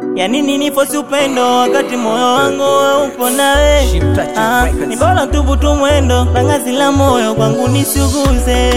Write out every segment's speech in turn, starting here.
Ya nini nifosi upendo wakati moyo wangu upo nawe? Ah, ni bora tubutu mwendo na ngazi la moyo kwangu nisuguze.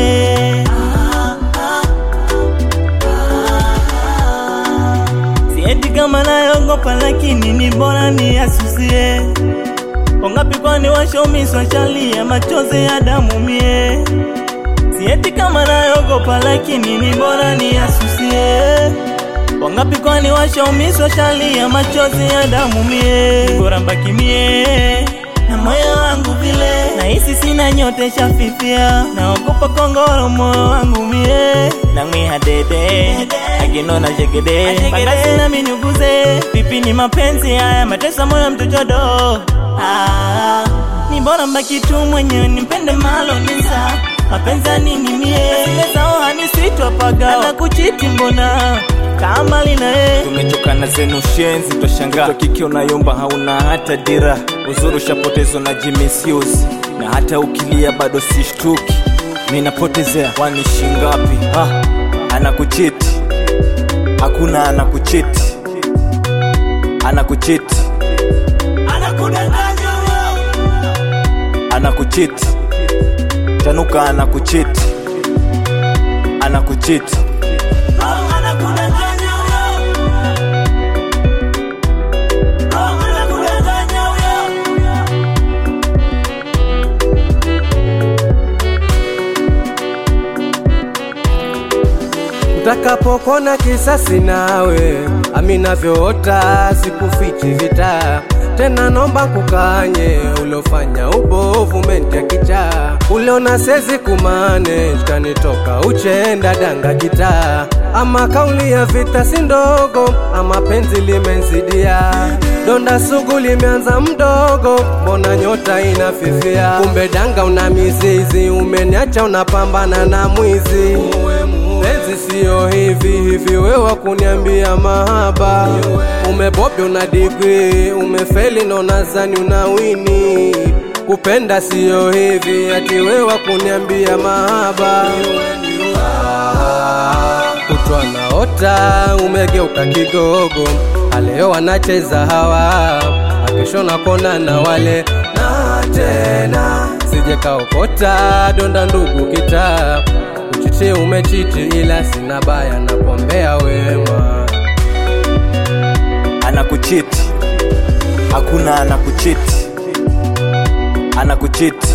Sieti kama nayogopa, lakini ni bora niasusie. Wangapi kwani washomiswa shalia machozi ya damu mie Sieti kama nayogopa lakini ni bora niasusie Wangapi kwani washaumiswa shalia machozi ya damu mie Bora mbaki mie na moyo wangu vile Nahisi sina nyote shafifia Naogopa kongoro moyo wangu mie Nangwiha dede Akinona shegede Pangasi na minyuguze Pipi ni mapenzi haya Matesa moyo mtochodo ah, Ni bora mbaki tu mwenyewe Nimpende malo nisa Mapenzi ya nini mie Zile zao hanisitwa paga Na kuchiti mbona Kama lina e Tumetokana zenu shenzi, twashangaa Mtoto kike unayomba hauna hata dira, uzuri ushapotezwa na jimisiusi, na hata ukilia bado sishtuki. Mi napotezea kwani shingapi? Ah, anakuchiti hakuna, anakuchiti anakuchiti anakuchiti tanuka, anakuchiti anakuchiti Utakapokona kisasi nawe, aminavyoota sikufichi vita tena, nomba kukanye ulofanya ubovu menti ya kichaa, uliona sezi kumane kanitoka uchenda danga kita, ama kauli ya vita si ndogo, ama penzi limenzidia donda sugu limeanza mdogo, mbona nyota inafifia? Kumbe danga una mizizi, umeniacha unapambana na mwizi Penzi siyo hivi hivi, wewe kuniambia mahaba, umebobya una digri, umefeli na unazani unawini. Kupenda siyo hivi, ati wewe kuniambia mahaba, kutwa naota umegeuka kigogo, aleo wanacheza hawa, akishona kona na wale na tena sije kaokota donda ndugu kita Uchiti umechiti ila sina baya napombea wema anakuchiti hakuna, anakuchiti anakuchiti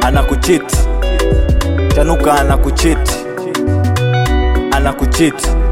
anakuchiti tanuka, anakuchiti anakuchiti